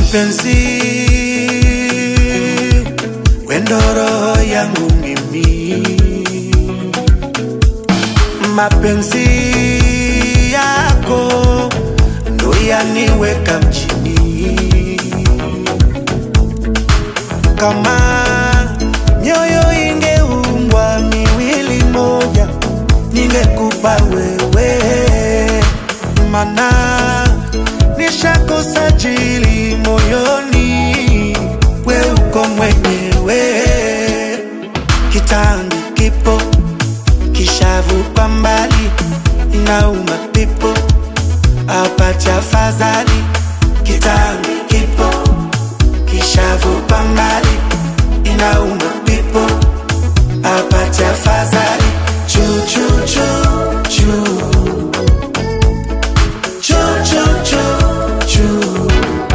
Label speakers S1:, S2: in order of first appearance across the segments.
S1: Mapenzi wendo roho yangu mimi, mapenzi yako ndo yaniweka mjini. Kama nyoyo ingeumbwa miwili moja, ningekupa wewe, mana nishakosa jili moyoni, we uko mwenyewe. Kitambi kipo kishavu kwa mbali, inauma pipo apate afadhali. Kitambi kipo kishavu kwa mbali, inauma pipo apate afadhali. Choo choo choo choo choo choo choo choo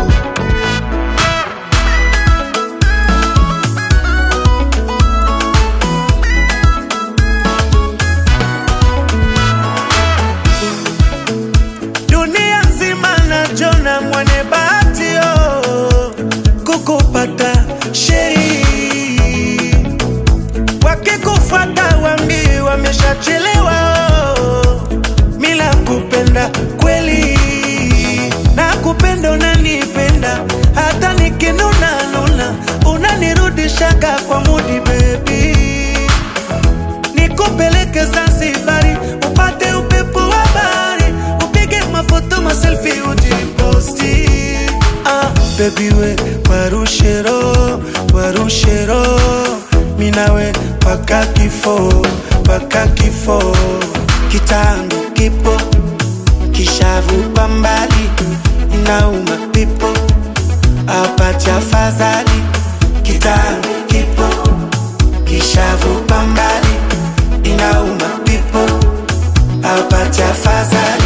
S1: dunia nzima najona mwane bahatio kukupata sheri wakikufuata wambi wameshachelewa mila kupenda kweli na kupenda unanipenda hata nikinuna nuna unanirudishaga kwa mudi bebi nikupeleke Zanzibari upate upepo wa bahari, upige mafoto maselfi ujiposti. Ah, baby we warushero warushero, minawe paka kifo paka kifo, kitangu kipo kishavu kwa mbali, inauma pipo apate afadhali, kitangu kipo kishavu kwa mbali inauma pipo apate afadhali